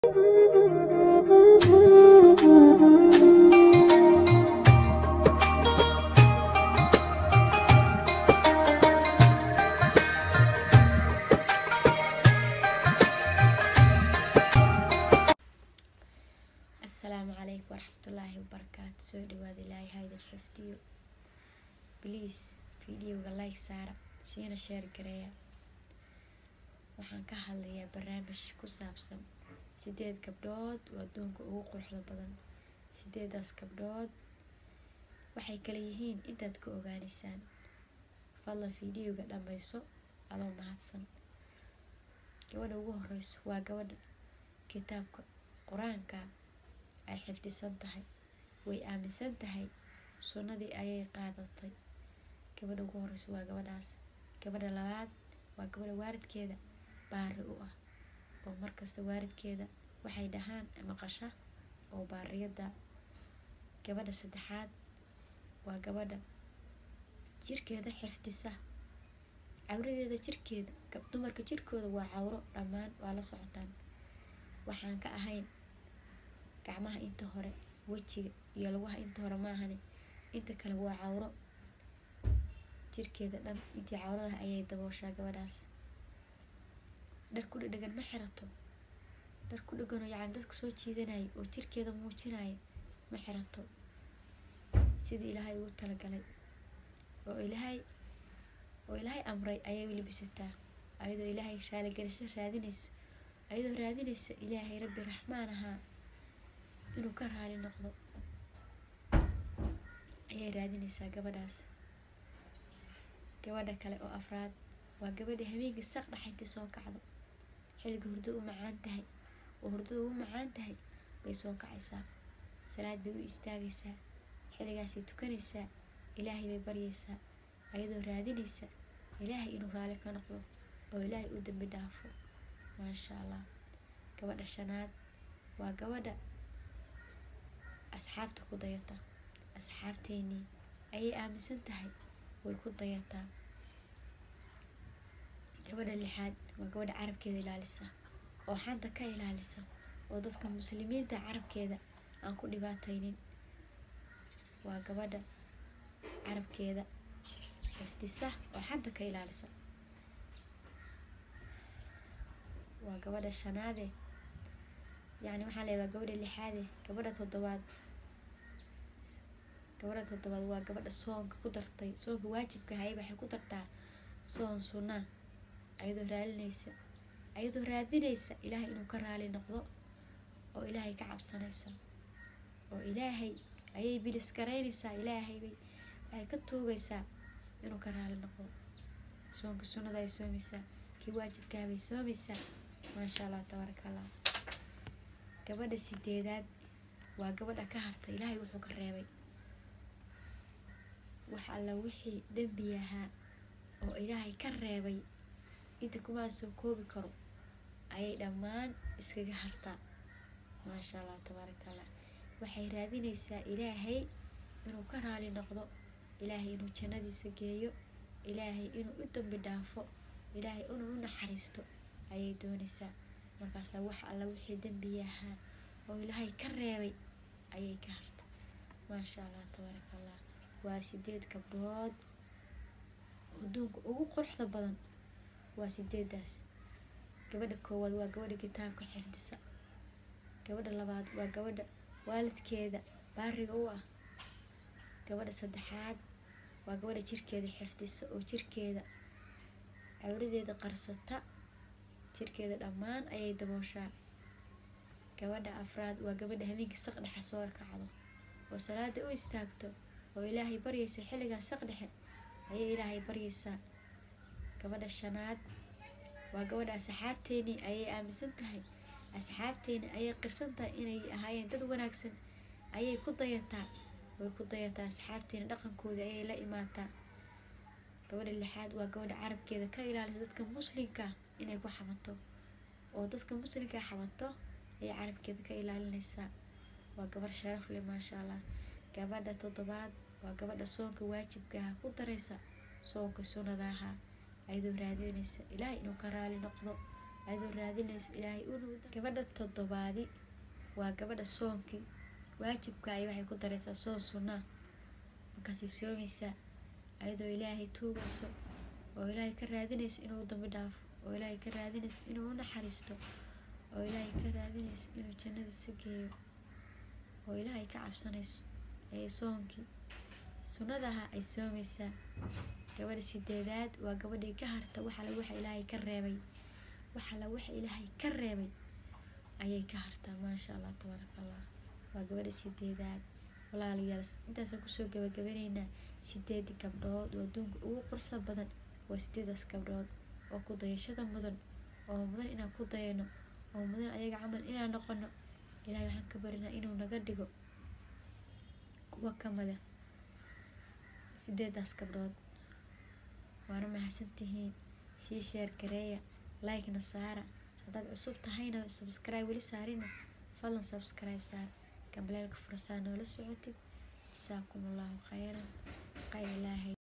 asalaamu calaykum waraxmatullaahi wabarakaatu soo dhawaada ilaahay haydin xifdiyo bliis fideoga like saara siina sheer gareeya waxaan ka hadlayaa barnaamij ku saabsan sideed gabdhood oo adduunka ugu quruxda badan sideedaas gabdhood waxay kala yihiin intaad ka ogaaneysaan fadlan fideoga dhammayso adoo mahadsan gabadha ugu horeyso waa gabadha kitaabka qur-aanka ay xifdisan tahay way aaminsan tahay sunnadii ayay qaadatay gabadha ugu horeyso waa gabadhaas gabadha labaad waa gabadha waaridkeeda baari u ah oo markasta waaridkeeda waxay dhahaan maqasha oo baariyada gabadha saddexaad waa gabadha jirkeeda xifdisa cawradeeda jirkeeda dumarka jirkooda waa cawro dhammaan waa la socotaan waxaan ka ahayn gacmaha inta hore wejiga iyo lugaha inta hore maahane inta kale waa cawro jirkeeda dhan intii cawradaha ayay dabooshaa gabadhaas dhar ku dhedhegan ma xirato dhar ku dheganoo yacni dadka soo jiidanaya oo jirkeeda muujinaya ma xirato sidii ilaahay ugu talagalay oo ilaahay oo ilaahay amray ayay welibisataa ayadoo ilaahay raaligelisho raadinayso ayadoo raadinaysa ilaahay rabbi raxmaan ahaa inuu ka raali noqdo ayay raadinaysaa gabadhaas gabadha kale oo afraad waa gabadha habeenkii saq dhaxayntii soo kacdo xilliga hurdada u macaan tahay oo hurdada ugu macaan tahay bay soo kacaysaa salaad bay u istaagaysaa xilligaasay tukanaysaa ilaahay bay baryaysaa ayadoo raadinaysa ilaahay inuu raali ka noqdo oo ilaahay u dambi dhaafo maasha allah gabadha shanaad waa gabadha asxaabta ku dayata asxaabteenii ayay aaminsan tahay way ku dayataa gabadha lixaad waa gabadha carabkeeda ilaalisa oo xanta ka ilaalisa oo dadka muslimiinta carabkeeda aan ku dhibaataynin waa gabadha carabkeeda xifdisa oo xanta ka ilaalisa waa gabadha shanaade yacni waxaa la waa gabadha lixaade gabadha toddobaad gabadha toddobaad waa gabadha soonka ku dartay soonka waajibka hayay waxay ku dartaa soon sunnaa ayadoo raalinaysa ayadoo raadinaysa ilaahay inuu ka raali noqdo oo ilaahay ka cabsanaysa oo ilaahay ayay bilis garaynaysaa ilaahay bay waxay ka tuugaysaa inuu ka raali noqdo soonka sunnada ay soomaysaa kii waajibkaa bay soomaysaa maasha allah tabaaraka allah gabadha sideedaad waa gabadha ka harta ilaahay wuxuu ka reebay wax alla wixii dembi ahaa oo ilaahay ka reebay inta kumaan soo koobi karo ayay dhammaan iskaga hartaa maasha allah tabaaraka allah waxay raadinaysaa ilaahay inuu ka raali noqdo ilaahay inuu jannadiisa geeyo ilaahay inuu u dambi dhaafo ilaahay inuu u naxariisto ayay doonaysaa markaasaa wax alla wixii dembi ahaa oo ilaahay ka reebay ayay ka harta maasha allah tabaaraka allah waa sideed gabdhood adduunka ugu quruxda badan waa sideedaas gabadha koowaad waa gabadha kitaabka xifdisa gabadha labaad waa gabadha waalidkeeda baariga u ah gabadha saddexaad waa gabadha jirkeeda xifdisa oo jirkeeda cawradeeda qarsata jirkeeda dhammaan ayay dabooshaa gabadha afraad waa gabadha habeenkii saq dhexe soo kacdo oo salaada u istaagto oo ilaahay baryaysa xilligaas saq dhexe ayay ilaahay baryaysaa gabadha shanaad waa gabadha asxaabteenii ayay aaminsan tahay asxaabteeni ayay qirsan tahay inay ahaayeen dad wanaagsan ayay ku dayataa way ku dayataa asxaabteeni dhaqankoodii ayay la imaataa gabadha lixaad waa gabadha carabkeeda ka ilaalisa dadka muslimka inay ku xamato oo dadka muslimka xamato ayay carabkeeda ka ilaalinaysaa waa gabar sharaf leh maasha allah gabadha toddobaad waa gabadha soonka waajibkaha ku daraysa soonka sunnadaha ayadoo raadinaysa ilaahay inuu ka raali noqdo adoo raadinaysa ilaahay inuu gabadha toddobaadi waa gabadha soonkii waajibka ay waxay ku daraysaa soon sunnaa markaasay soomaysaa ayadoo ilaahay tuugayso oo ilaahay ka raadinaysa inuu dambi dhaafo oo ilaahay ka raadinaysa inuu u naxariisto oo ilaahay ka raadinaysa inuu jannadiisa geeyo oo ilaahay ka cabsanayso ee soonkii sunnadaha ay soomaysaa gabadha sideedaad waa gabadhii ka harta waxala waxa ilaahay ka reebay waxala waxa ilaahay ka reebay ayay ka hartaa maasha allah tabaaraka allah waa gabadha sideedaad walaalayaal intaasaan kusoo gabagabanaynaa sideedii gabdhood oo adduunka ugu quruxda badan waa sideedaas gabdhood oo ku dayashada mudan oo mudan inaan ku dayano oo mudan ayaga camal inaan noqono ilaahay waxaan ka barinaa inuu naga dhigo kuwa kamida sideedaas gabdhood waana mahadsantihiin sii sheer gareeya like-na saara haddaad cusub tahayna subscribe weli saarina fadlan subscribe saar gambaleelka fursaa noola socotid jasaakum allahu khayran qayr ilaahay